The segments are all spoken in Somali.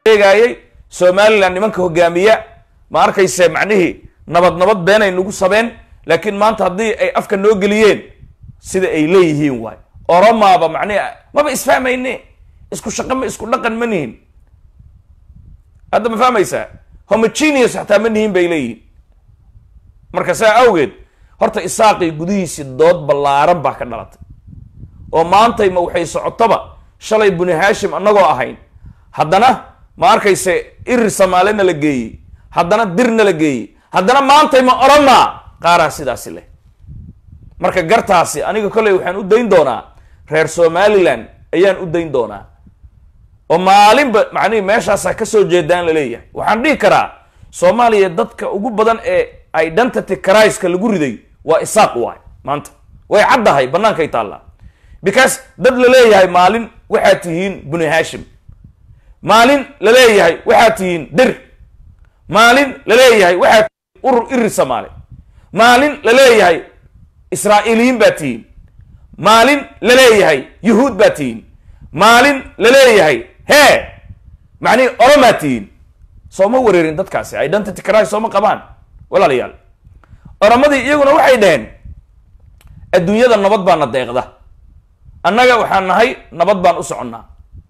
sheegayay somalilan nimanka hogaamiya ma arkayse macnihii nabad nabad beenay nagu sabeen laakiin maanta haddii ay afka noo geliyeen sida ay leeyihiin waay oromaaba macnihi maba isfahmayne isku shaqo ma isku dhaqan ma nihin hadda ma fahmaysaa homogeneous xataa ma nihin bay leeyihiin marka saa awgeed horta isaaqii gudihiisii dood ballaaran baa ka dhalatay oo maantay ma waxay socotoba shalay buni hashim annagoo ahayn haddana ma arkayse irir samaalena la geeyey haddana dirna la geeyey haddana maantay ma orama qaaraa sidaasi leh marka gartaasi aniga kolley waxaan u dayn doonaa reer somaliland ayaan u dayn doonaa oo maalinba macnihi meeshaasaa kasoo jeedaan la leeyahay waxaan dhihi karaa soomaaliya dadka ugu badan ee identity criska lagu riday waa isaaq waay maanta way caddahay bannaankay taallaa because dad la leeyahay maalin waxaad tihiin buni hashim maalin la leeyahay waxaad tihiin dir maalin la leeyahay waxaad tihiin urur iri soomaali maalin la leeyahay israa'iiliyiin baa tihiin maalin la leeyahay yuhuud baa tihiin maalin la leeyahay hee macnihi oromaa tihiin sooma wareerin dadkaasi identity cris sooma qabaan walaalayaal oromadii iyaguna waxay dhaheen adduunyada nabad baana deeqda annaga waxaan nahay nabad baan u soconnaa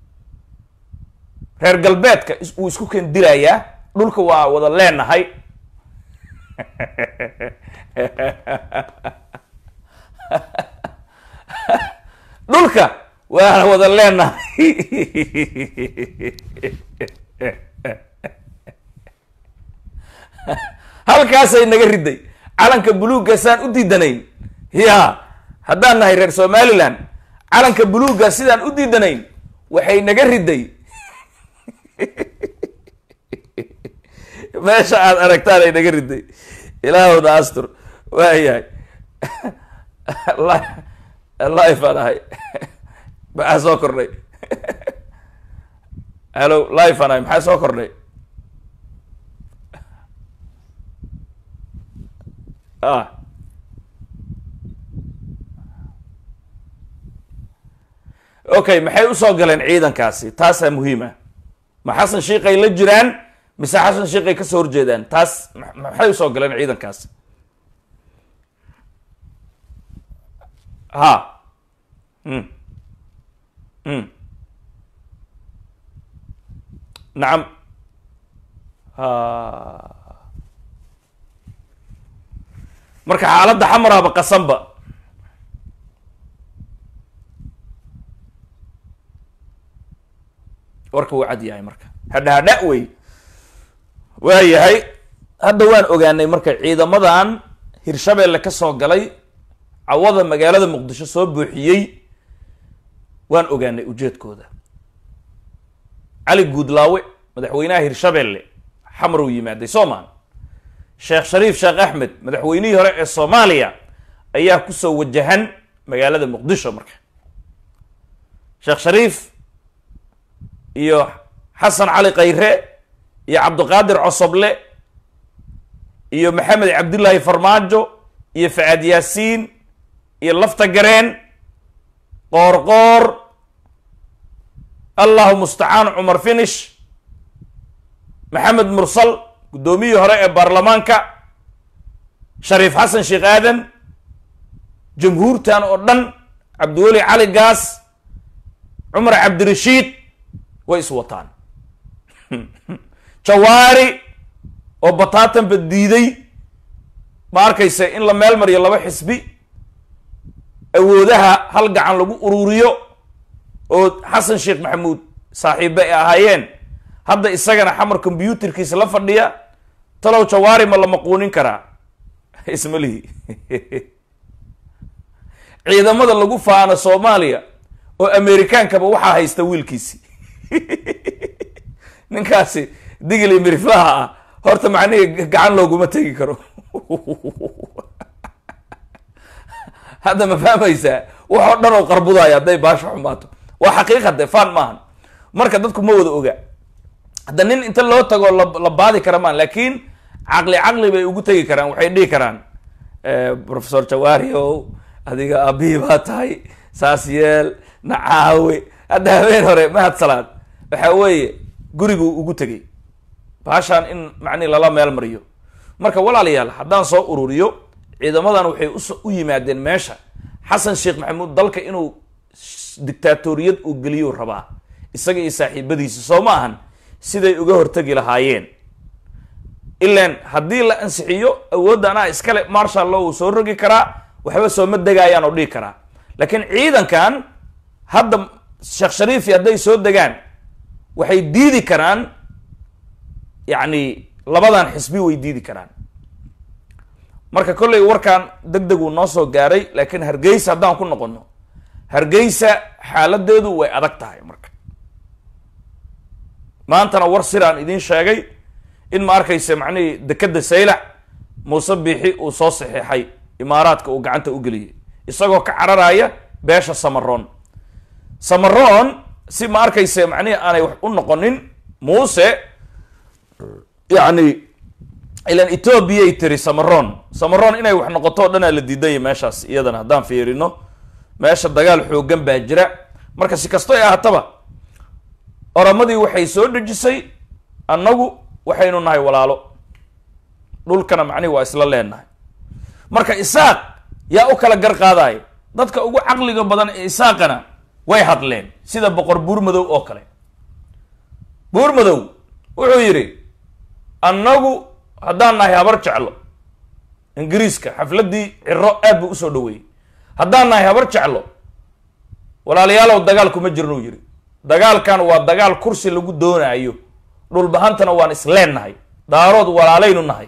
reer galbeedka wuu isku ken dilayaa dhulka waa wada leenahay dhulka waan wada leenahay halkaasay naga riday calanka buluugga saan u diidanayn ya haddaan nahay reer somaliland calanka buluugga sidaan u diidanayn waxay naga riday meesha aad aragtaan ay naga riday ilaahowna astur waayahay life aan ahay maxaa soo kordhay hello life aan ahay maxaa soo kordhay ah okay maxay usoo galeen ciidankaasi taasaa muhiima ma xasan shiikay la jiraan mise xasan shiikay kasoo horjeedaan taas maxay usoo galeen ciidankaasi ha mm mm nacam ha marka xaaladda xamaraaba qasanba warka wuu cad yahay marka hadha hadha wey waa yahay hadda waan ogaanay marka ciidamadan hirshabeelle ka soo galay cawada magaalada muqdisho soo buuxiyey waan ogaanay ujeedkooda cali guudlaawe madaxweynaha hirshabeelle xamar uu yimaaday soomaan sheekh shariif sheekh axmed madaxweynihii hore ee soomaaliya ayaa kusoo wajahan magaalada muqdisho marka sheekh shariif iyo xasan cali khayre iyo cabdiqaadir cosoble iyo maxamed cabdullaahi farmaajo iyo facaad yaasiin iyo lafta gareen qoor qoor allahu mustacaan cumar finish maxamed mursal guddoomiyihii hore ee baarlamaanka shariif xasan sheekh aadan jamhuurtan oo dhan cabdiweli cali gaas cumar cabdirashiid way is wataan jawaari oo bataatanba diiday ma arkaysa in la meel mariyo laba xisbi awoodaha hal gacan lagu ururiyo oo xasan sheekh maxamuud saaxiibe ay ahaayeen hadda isagana xamar combyuterkiisa la fadhiya talow jawaari ma la maquunin karaa ismalihi ciidamada lagu faano soomaaliya oo amerikaankaba waxaa haysta wiilkiisi ninkaasi digli miriflaha ah horta macnihii gacan looguma tegi karo hadda ma fahmaysaa waxoo dhan oo qarbudaya hadday baasha xumaato waa xaqiiqa de fan maahan marka dadku ma wada oga hadda nin inta loo tago la baadi kara maan laakiin caqli caqli bay ugu tegi karaan waxay dhihi karaan professor jawaari o adiga aabihii baa tahay saas yeel nacaawe hadda habeen hore mahad salaad waxa weeye guriguu ugu tegay baashaan in macnihi lala meel mariyo marka walaalayaal haddaan soo ururiyo ciidamadan waxay us u yimaadeen meesha xasan sheekh maxamuud dalka inuu dictaatoriyad uu geliyuu rabaa isaga iyo saaxiibadiisa soo ma ahan siday uga hortegi lahaayeen ilan haddii la ansixiyo awoodda anaa iskale marshal law uu soo rogi karaa waxba sooma degaayaan oo dhihi karaa laakiin ciidankan hadda sheekh shariifi hadday soo degaan waxay diidi karaan yacni labadan xisbi way diidi karaan marka kollay warkan deg deg uu noo soo gaaray laakiin hargeysa haddaan ku noqono hargeysa xaaladeedu way adag tahay marka maantana war siraan idiin sheegay in ma arkaysa macnihii dekeda saylac muuse biixi uu soo saxiixay imaaraadka uu gacanta u geliyay isagoo ka cararaya beesha samaroon samaroon si ma arkaysa macnihi aanay wax u noqonin muuse yacni ilan etoobiyay tiri samaroon samaroon inay wax noqoto o dhanaa la diidanya meeshaas iyadana haddaan fiirino meesha dagaal xoogan baa jira marka si kasto ay ahataba oramadii waxay soo dhejisay annagu waxaynu nahay walaalo dhulkana macnihi waa isla leenahay marka isaaq yaa u kala gar qaadaya dadka ugu caqliga badan ee isaaqana way hadleen sida boqor buurmadow oo kale buurmadow wuxuu yidhi annagu haddaan nahay habar jeclo ingiriiska xafladdii ciro aad buu usoo dhaweeyey haddaan nahay habar jeclo walaalayaalow dagaal kuma jirnuu yidhi dagaalkan waa dagaal kursi lagu doonaayo dhulbahantana waan isleennahay daarood walaalaynu nahay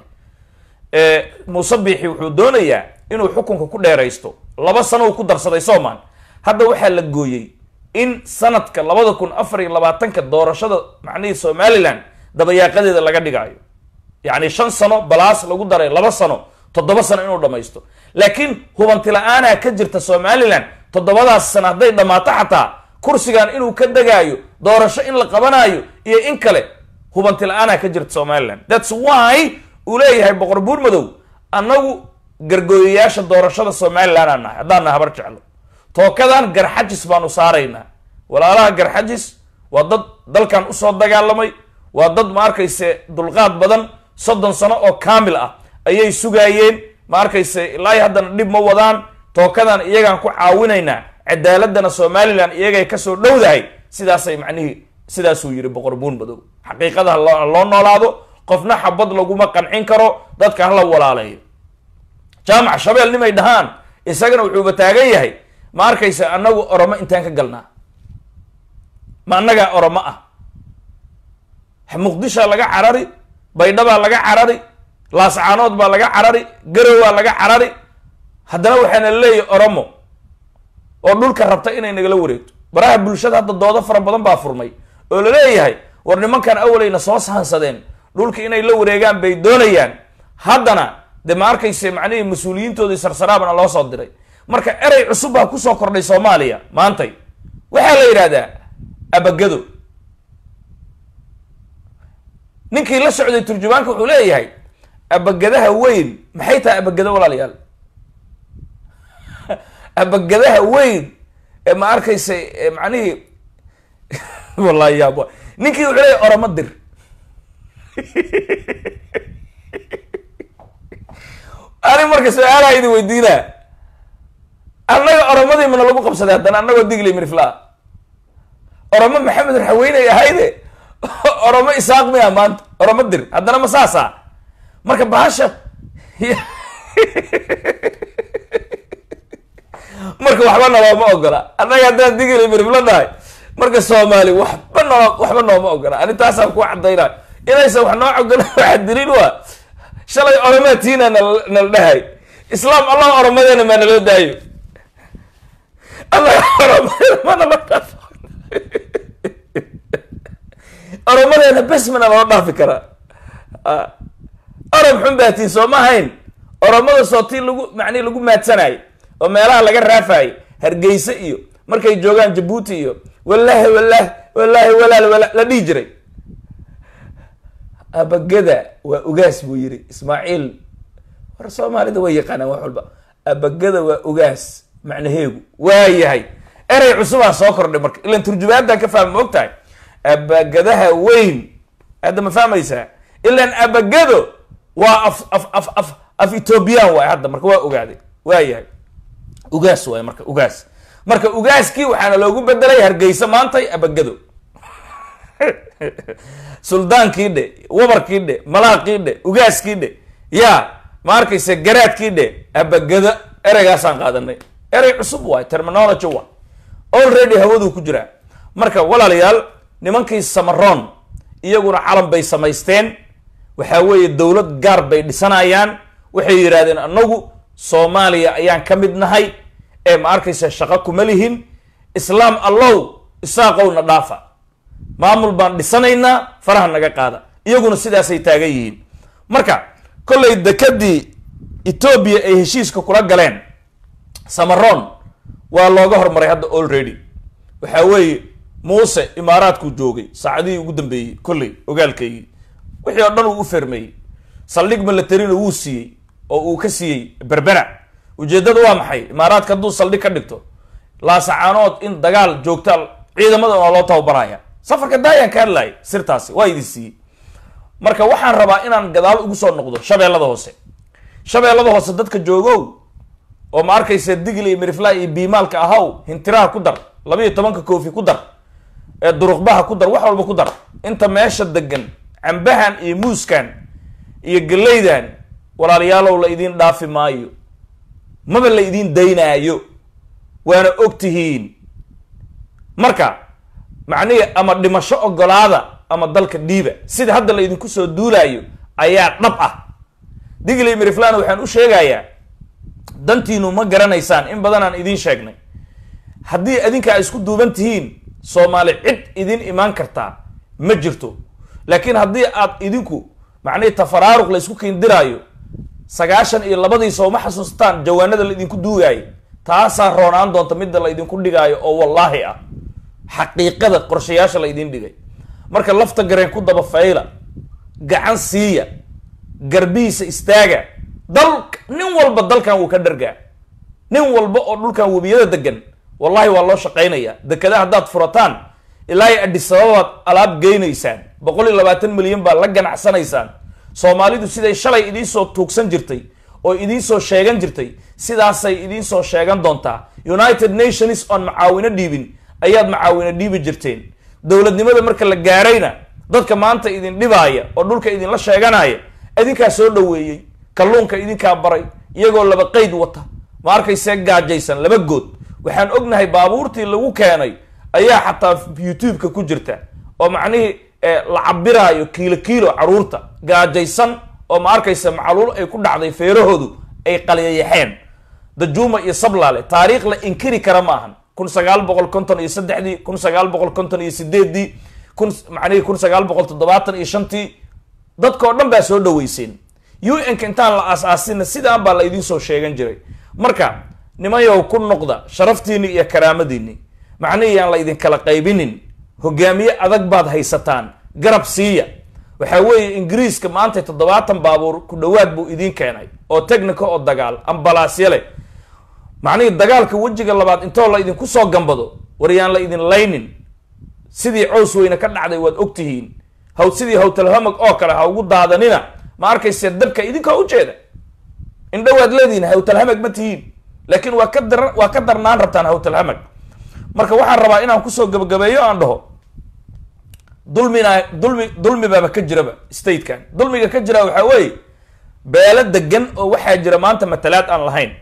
muuse biixi wuxuu doonayaa inuu xukunka ku dheeraysto laba sano uu ku darsaday soomaan hadda waxaa la gooyey in sanadka labada kun afar iyo labaatanka doorashada macnihii somalilan dabayaaqadeeda laga dhigaayo yacni shan sano balaas lagu daray laba sano toddoba sano inuu dhamaysto laakiin hubanti la-aanaa ka jirta somalilan toddobadaas sano hadday dhammaato xataa kursigan inuu ka degaayo doorasho in la qabanaayo iyo in kale hubanti la-aanaa ka jirta somalilan thats why uu leeyahay boqor buurmadow annagu gargooyayaasha doorashada somalilan aan nahay haddaan nahay habar jeclo tookadan garxajis baanu saaraynaa walaalaha garxajis waa dad dalkan usoo dagaalamay waa dad ma arkayse dulqaad badan soddon sano oo kaamil ah ayay sugaayeen ma arkayse ilaa haddana dhib ma wadaan tookadan iyagaan ku caawinaynaa cadaaladana somalilan iyagay kasoo dhowdahay sidaasay macnihii sidaasuu yidhi boqor buurmadow xaqiiqada ha loo noolaado qofna xabad laguma qancin karo dadka hala walaaleeyo jaamac shabeel nimay dhahaan isagana wuxuuba taagan yahay ma arkaysa annagu oromo intaan ka galnaa ma annagaa oromo ah muqdishaa laga carari baydhabaa laga carari laascaanood baa laga carari garowaa laga carari haddana waxaana leeyahay oromo oo dhulka rabta inay nagala wareegto baraha bulshada hadda doodo fara badan baa furmay oo laleeyahay war nimankan awalayna soo sahansadeen dhulka inay la wareegaan bay doonayaan haddana de ma arkayse macnihii mas-uuliyiintoodii sarsaraabana loo soo diray marka erey cusub baa kusoo kordhay soomaaliya maantay waxaa la yidhahdaa abagado ninkii la socday turjumaanka wuxuu leeyahay abagadaha weyn maxay tahay abagado walaalayaal abagadaha weyn ee ma arkaysa macnihii wallahi yaab ninkii wuxuu leeyahay oramo dir ani marka su-aalaha idin weydiinaa annaga oromadii mana lagu qabsaday haddana annagoo digli mirflaa oromo maxamed raxaweyney ahayde oromo isaaq miya maanta oromo dir haddana ma saasa marka bahasha marka waxba nolooma ogola annaga haddaan digli mirfla nahay marka soomaali waxba noo waxba nooma ogola ani taasaan ku cadaynaa inaysan wax noo ogola waxa daliil waa shalay oromaa tiina nal nala dhahay islaam allah oromadeena maa naloo daayo allah oromadeena ma naloo dhaafo oromadeena bes mana loo dhaafi karaa orom xun baa tiin soo ma hayn oromada soo tii lagu macnihi lagu maadsanayo oo meelaha laga raafayo hargeysa iyo markay joogaan jabuuti iyo wallahi wallahi wallahi walaal wala la dhihi jiray abagada waa ugaas buu yiri ismaaciil war soomaalida way yaqaanaan wax walba abagada waa ugaas macnaheegu waa yahay erey cusubaa soo kordhay marka ilan turjumaadan ka fahma ma og tahay abagadaha weyn hadda ma fahmaysaa ilaan abagado waa af af af af af ethoobiyan waay hadda marka waa ogaaday waa yahay ugaas waay marka ugaas marka ugaaskii waxaana loogu bedelay hargeysa maantay abagado suldaankii dhe wabarkii dhe malaaqii dhe ugaaskii dhe ya ma arkaysa garaadkii dhe abagado ereygaasaan qaadanay erey cusub waay terminology waay already hawaduu ku jiraa marka walaalayaal nimankii samaroon iyaguna calan bay samaysteen waxaa weeye dowlad gaar bay dhisanayaan waxay yidhahdeen anagu soomaaliya ayaan ka mid nahay ee ma arkaysa shaqo kuma lihin islaam allow isaaqowna dhaafa maamul baan dhisanaynaa faraha naga qaada iyaguna sidaasay taagan yihiin marka kollay dekadii etoobiya ay heshiiska kula galeen samaroon waa looga hormaray hadda already waxaa weeye muuse imaaraadkuu joogay saacadihii ugu dambeeyey kolley ogaalkaygii wixii oo dhan uu u fermeeyey saldhig milatarina wuu siiyey oo uu ka siiyey berbera ujeeddada waa maxay imaaraadka hadduu saldhig ka dhigto laasacaanood in dagaal joogta ciidamada waa loo tababaraya safarka daayaan ka hadlaayay sirtaasi waa idin siiyey marka waxaan rabaa inaan gadaal ugu soo noqdo shabeellada hoose shabeellada hoose dadka joogow oo ma arkaysa digil iyo mirifla iyo biimaalka ahaw hintiraha ku dar laba iyo tobanka koofi ku dar ee duruqbaha ku dar wax walba ku dar inta meesha degan cambahan iyo muuskan iyo gallaydan walaalayaalow la idiin dhaafi maayo maba la idiin daynaayo waana og tihiin marka macnihii ama dhimasho ogolaada ama dalka dhiiba sida hadda la idinku soo duulaayo ayaa dhab ah digli miriflana waxaan u sheegayaa dantiinu ma garanaysaan in badan aan idiin sheegnay haddii adinka ay isku duuban tihiin soomaali cid idin imaan kartaa ma jirto laakiin haddii aad idinku macnihii tafaraaruq la isku kiindiraayo sagaashan iyo labadii sooma xasuustaan jawaanada la idinku duugaayo taasaa roonaan doonta midda la idinku dhigaayo oo wallaahi ah xaqiiqada qorshayaasha la idiin dhigay marka lafta gareen ku daba fayla gacan siiya garbihiisa istaaga dal nin walba dalkan wuu ka dhargaa nin walba oo dhulkan webiyada degan wallahi waa loo shaqaynaya dekada haddaad furataan ilaa iyo adhisababaad alaab geynaysaan boqol iyo labaatan milyan baa la ganacsanaysaan soomaalidu siday shalay idiinsoo tuugsan jirtay oo idiinsoo sheegan jirtay sidaasay idiinsoo sheegan doontaa united nations on macaawino dhiibin ayaad macaawino dhiibi jirteen dowladnimada marka la gaarayna dadka maanta idin dhibaaya oo dhulka idinla sheeganaya idinkaa soo dhoweeyey kalluunka idinkaa baray iyagoo laba qeyd wata ma arkaysee gaajaysan laba good waxaan ognahay baabuurtii lagu keenay ayaa xataa youtube-ka ku jirta oo macnihii la cabiraayo kiilo kiilo caruurta gaajaysan oo ma arkaysa macluul ay ku dhacday feerahoodu ay qaliyayaxeen dajuuma iyo sablaale taariikh la inkiri kara ma ahan kun sagaal boqol konton iyo saddexdii kun sagaal boqol konton iyo sideeddii kun macnihii kun sagaal boqol toddobaatan iyo shantii dadkao dhan baa soo dhaweyseen u n-ka intaan la aas-aasina sidaan baa la idiin soo sheegan jiray marka nimayow ku noqda sharaftiini iyo karaamadiini macnihii aan la idinkala qaybinin hogaamiye adag baad haysataan garab siiya waxaa weeye ingiriiska maanta toddobaatan baabuur ku dhowaad buu idiin keenay oo technica oo dagaal ambalaasya leh macnihii dagaalka wejiga labaad intoo la idinku soo gambado waryaan la idin laynin sidii cows weyne ka dhacday waad ogtihiin haw sidii hawtalhamag oo kale ha ugu daadanina ma arkayse dabka idinkaa ujeeda indhowaad leedihin hawtalhamag ma tihiin laakiin waa ka dar waa ka darnaan rabtaan hawtalhamag marka waxaan rabaa inaan kusoo gabagabeeyo aan dhaho dulmina dulmi dulmi baaba ka jiraba statekan dulmiga ka jira waxaa weeye beelo degan oo waxaa jira maanta matalaad aan lahayn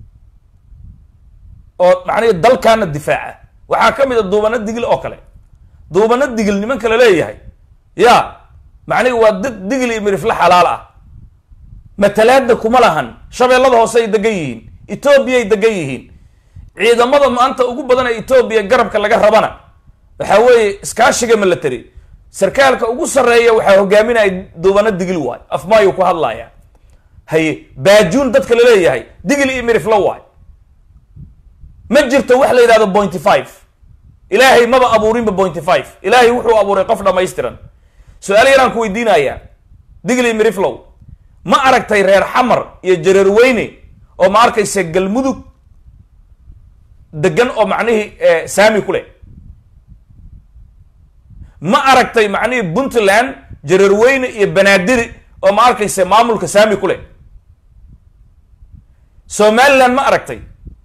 oo macnihi dalkaana difaaca waxaa ka mid a duubano digil oo kale duubano digil nimanka la leeyahay ya macnihi waa dad digil iyo mirifle xalaal ah matalaadna kuma lahan shabeellada hoose ay degan yihiin etoobiyay degan yihiin ciidamada maanta ugu badan ee etoobiya garabka laga rabana waxaa weeye iskaashiga military sarkaalka ugu sarreeya waxaa hogaaminaya duubano digil waay afmaayuu ku hadlaya haye baajuun dadka la leeyahay digil iyo mirifle waay ma jirto wax la yidhahdo pointy five ilaahay maba abuurinba pointy five ilaahay wuxuu abuuray qof dhammaystiran su-aal yaraan ku weydiinayaa digli miriflow ma aragtay reer xamar iyo jareer weyne oo ma arkaysa galmudug degan oo macnihii saami ku leh ma aragtay macnihii puntland jararweyne iyo banaadiri oo ma arkaysa maamulka saami ku leh somaliland ma aragtay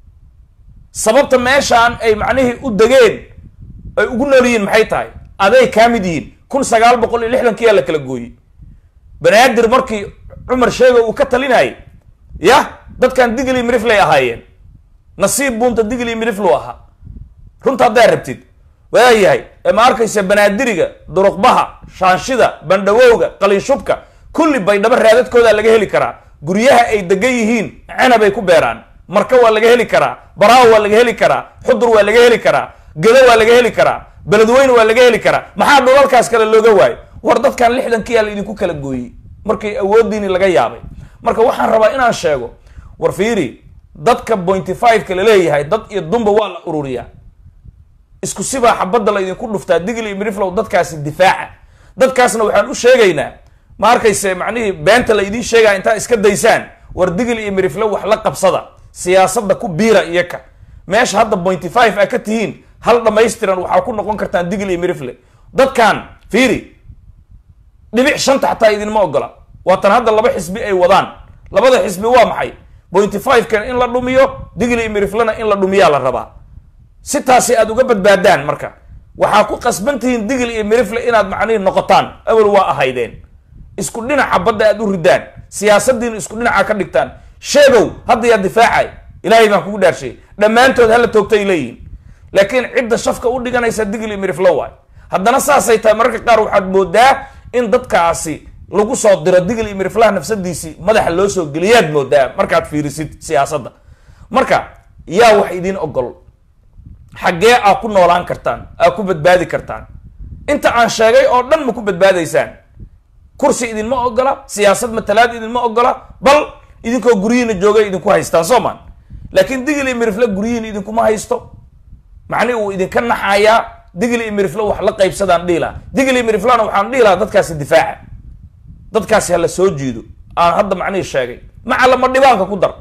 sababta meeshaan ay macnihii u degeen ay ugu nool yihiin maxay tahay aday kaa mid yihiin kun sagaal boqol iyo lixdankiyaa la kala gooyey banaadir markii cumar sheega uu ka talinayay yah dadkan digli miriflay ahaayeen nasiib buunta digli miriflu ahaa runta haddaa rabtid waayahay ee ma arkaysa banaadiriga duruqbaha shaanshida bandhawowga qaliinshubka kulli baydhabo raadadkoodaa laga heli karaa guryaha ay degan yihiin cenabay ku beeraan marka waa laga heli karaa baraawo waa laga heli karaa xudur waa laga heli karaa gedo waa laga heli karaa beledweyne waa laga heli karaa maxaa dhulalkaas kale looga waayo war dadkan lixdankiyaa la idinku kala gooyey markii awoodiini laga yaabay marka waxaan rabaa inaan sheego war fiiri dadka pointy five-ka laleeyahay dad iyo dumba waa la ururiyaa isku sibaa xabadda la idinku dhuftaa digli miriflow dadkaasi difaaca dadkaasna waxaan u sheegaynaa ma arkayse macnihii beenta la idiin sheegaya intaa iska daysaan war digli iyo miriflow wax la qabsada siyaasadda ku biira iyaka meesha hadda pointy five a ka tihiin hal dhamaystiran waxaa ku noqon kartaan digli iyo mirifle dadkan fiiri dhibic shanta xataa idinma ogola waatan hadda laba xisbi ay wadaan labada xisbi waa maxay pointy five-kan in la dhumiyo digli iyo miriflena in la dhumiyaa la rabaa si taasi aad uga badbaadaan marka waxaa ku qasban tihiin digli iyo mirifle inaad macnihi noqotaan awel waa ahaydeen isku dhinaca badda aad u ridaan siyaasadiina isku dhinaca ka dhigtaan sheegow hadda yaa difaacay ilaahay baan kugu dhaarshay dhammaantood hala toogtay leeyihin laakiin cidda shafka u dhiganaysa digli iyo mirifle waay haddana saasay tahay mararka qaar waxaad moodaa in dadkaasi lagu soo diro digli iyo miriflaha nafsadiisii madaxa loo soo geliyaad moodaa markaad fiirisid siyaasadda marka yaa wax idiin ogol xaggee aa ku noolaan kartaan aa ku badbaadi kartaan inta aan sheegay oo dhan ma ku badbaadaysaan kursi idinma ogola siyaasad matalaad idinma ogola bal idinkoo guryihiina joogay idinku haystaan soo maan laakiin digli iyo mirifle guryihiina idinkuma haysto macnihi uu idinka naxayaa digli iyo mirifle wax la qaybsadaan dhihi laha digli iyo miriflana waxaan dhihi lahaa dadkaasi difaaca dadkaasi hala soo jiido aan hadda macnihii sheegay maca lama dhibaanka ku dar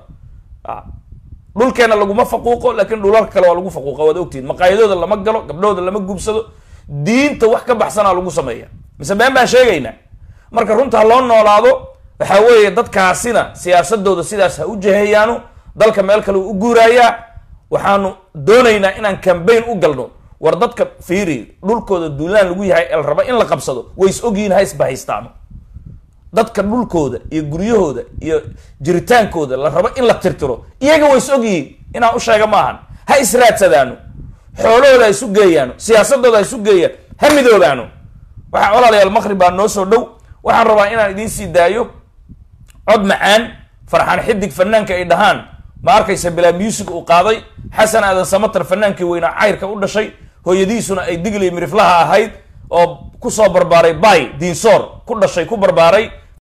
dhulkeena laguma faquuqo laakiin dhulalka kale waa lagu faquuqa waad ogtihin maqaayadooda lama galo gabdhahooda lama gubsado diinta wax ka baxsanaa lagu sameeya mise been baan sheegaynaa marka runta ha loo noolaado waxaa weeye dadkaasina siyaasadooda sidaas ha u jaheeyaano dalka meel kale u guuraayaa waxaanu doonaynaa inaan cambaign u galno war dadka fiiri dhulkooda duulaan lagu yahay el raba in la qabsado way is ogyihiin ha isbahaystaano dadka dhulkooda iyo guryahooda iyo jiritaankooda la rabo in la tirtiro iyaga way is ogyihiin inaan u sheega maahan ha israadsadaano xoolahooda ha isu geeyaano siyaasadooda ha isu geeyaan ha midoobaano waxaa walaalayaal maqrib baa noo soo dhow waxaan rabaa inaan idiin sii daayo cod macaan farxaan xidig fanaanka ay dhahaan ma arkaysa bilaa music uu qaaday xasan aadan samatar fanaankii weynaa cayrka u dhashay hooyadiisuna ay digli miriflaha ahayd oo kusoo barbaaray bay diinsoor ku dhashay ku barbaaray